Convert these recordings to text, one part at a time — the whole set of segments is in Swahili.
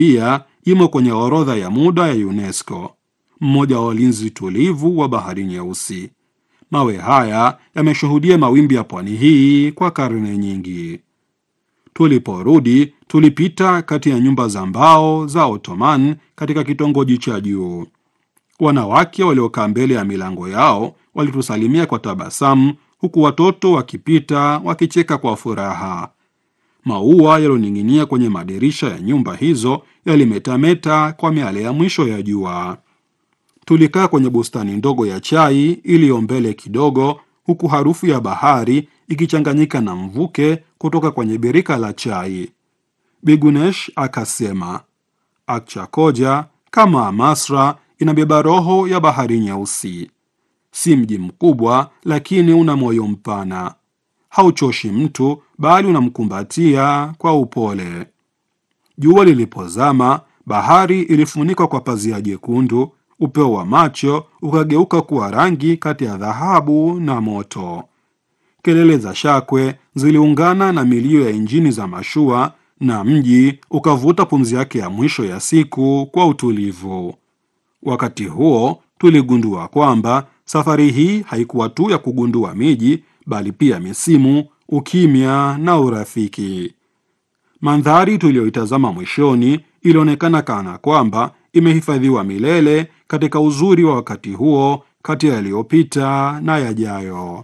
pia imo kwenye orodha ya muda ya UNESCO, mmoja wa walinzi tulivu wa Bahari Nyeusi. Mawe haya yameshuhudia mawimbi ya pwani hii kwa karne nyingi. Tuliporudi tulipita kati ya nyumba za mbao za Ottoman katika kitongoji cha juu. Wanawake waliokaa mbele ya milango yao walitusalimia kwa tabasamu, huku watoto wakipita wakicheka kwa furaha. Maua yalioning'inia kwenye madirisha ya nyumba hizo yalimetameta kwa miale ya mwisho ya jua. Tulikaa kwenye bustani ndogo ya chai iliyo mbele kidogo, huku harufu ya bahari ikichanganyika na mvuke kutoka kwenye birika la chai. Bigunesh akasema, Akchakoja kama Amasra inabeba roho ya Bahari Nyeusi. Si mji mkubwa, lakini una moyo mpana. Hauchoshi mtu, bali unamkumbatia kwa upole. Jua lilipozama, bahari ilifunikwa kwa pazia jekundu. Upeo wa macho ukageuka kuwa rangi kati ya dhahabu na moto. Kelele za shakwe ziliungana na milio ya injini za mashua, na mji ukavuta pumzi yake ya mwisho ya siku kwa utulivu. Wakati huo tuligundua kwamba safari hii haikuwa tu ya kugundua miji, bali pia misimu, ukimya na urafiki. Mandhari tuliyoitazama mwishoni ilionekana kana kwamba imehifadhiwa milele katika uzuri wa wakati huo, kati ya yaliyopita na yajayo.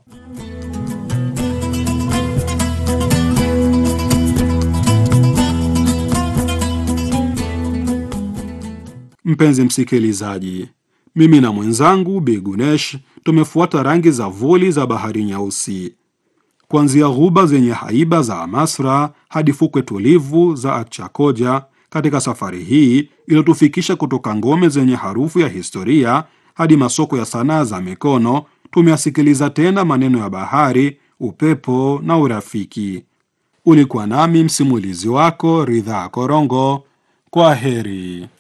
Mpenzi msikilizaji, mimi na mwenzangu Bigunesh tumefuata rangi za vuli za Bahari Nyeusi, kuanzia ghuba zenye haiba za Amasra hadi fukwe tulivu za Akchakoja. Katika safari hii iliyotufikisha kutoka ngome zenye harufu ya historia hadi masoko ya sanaa za mikono, tumeyasikiliza tena maneno ya bahari, upepo na urafiki. Ulikuwa nami msimulizi wako Ridhaa Korongo. Kwa heri.